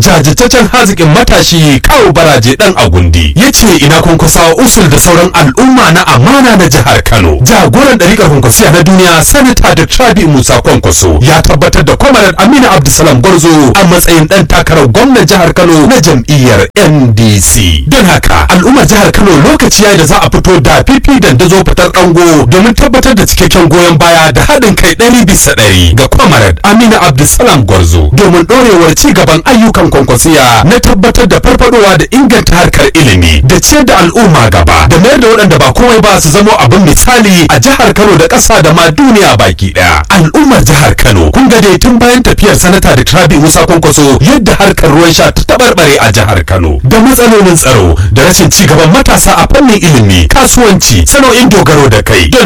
jajirtaccen hazikin matashi kawo baraje dan agundi ya ce ina kwankwasa usul da sauran al'umma na amana na jihar kano jagoran ɗariƙar kwankwasiya na duniya sanata da trabi musa kwankwaso ya tabbatar da kwamarar aminu abdulsalam gwarzo a matsayin ɗan takarar gwamnan jihar kano na jam'iyyar ndc don haka al'ummar jihar kano lokaci yayi da za a fito da fifi dandazo fitar ɗango domin tabbatar da cikakken goyon baya da haɗin kai ɗari bisa ɗari ga kwamarar aminu abdulsalam gwarzo domin ɗorewar ci gaban ayyukan kwankwasiya na tabbatar da farfadowa da inganta harkar ilimi da ciyar da al'umma gaba da mayar da waɗanda ba komai ba su zamo abin misali a jihar Kano da ƙasa da ma duniya baki ɗaya. Al'ummar jihar Kano kun ga dai tun bayan tafiyar sanata da Trabi Musa Kwankwaso yadda harkar ruwan sha ta tabarbare a jihar Kano da matsalolin tsaro da rashin ci gaban matasa a fannin ilimi kasuwanci sana'o'in dogaro da kai don